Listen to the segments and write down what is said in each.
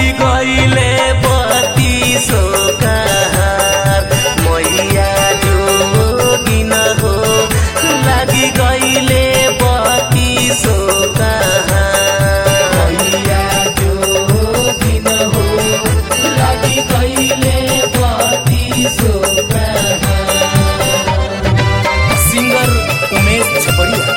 लागी गईले बत्ती सो कहार मैया जोगिन हो लागी गईले बत्ती सो कहार मैया जोगिन हो लागी गईले बत्ती सो कहार सिंगर उमेश छपड़िया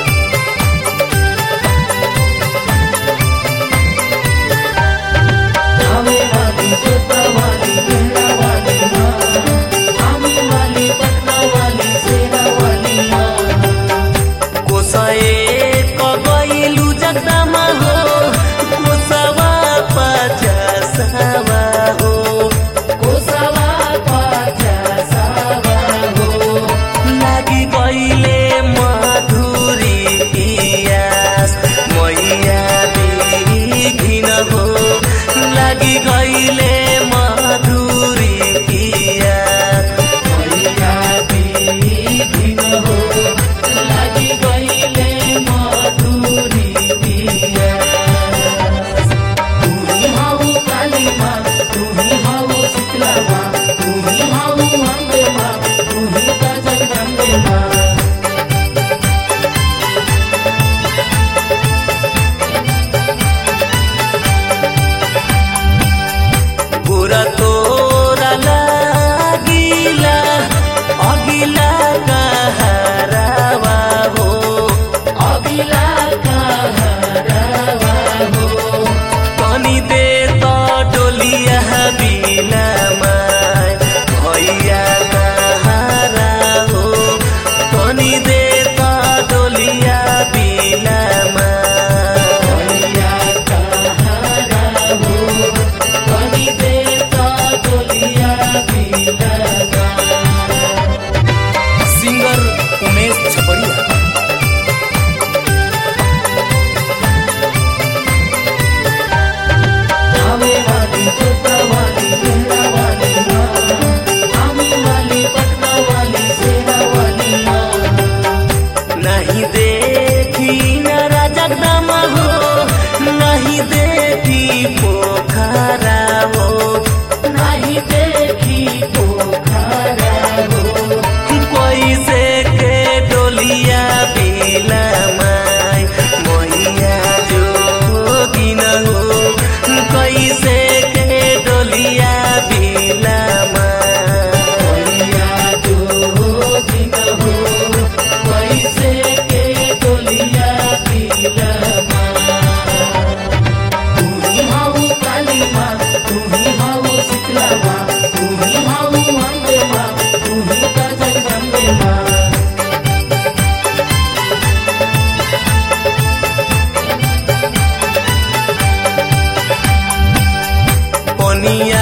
आवे वाली जोता वाली मेरा वाली माँ आमी वाली पटना वाली सेरा वाली माँ कोसए कगैलु जगदामा हो कोसवा पचासवा हो कोसवा पाचा सावा हो लागि गईले मधुरी पियास मैया बिघिन हो लागि गईले मधुरी पियास मैया बिघिन हो लागी गईले मधुरी पिया तुही हाउ काली माँ तुही हाउ शीतला माँ तुही हाउ अम्बे माँ तुही त जगदम्बे माँ गोरा तोरा लागिला अगिला कहारावा हो अगिला कहरावा हो तनी दे त डोलिया बिलामा भैया कहारा हो तनी दे त डोलिया बिलामा भैया कहरा हो कनी देता डोलिया बिलगा सिंगर उमेश छपड़िया आवे वाली जोता वाली मेरा वाली माँ आमी वाली पटना वाली सेरा वाली माँ नहीं देखी न राजगदामा हो नहीं देखी पोखरा हो नहीं देखी पोखरा हो कैसे के डोलिया बिलमाई मैया जोगिन हो कैसे के डोलिया बिलमाई भैया जोगिन हो कैसे के डोलिया बिलमा तुही हाउ काली माँ तुही हाउ शीतला माँ तुही हाउ अम्बे माँ तुही त जगदम्बे माँ पनिया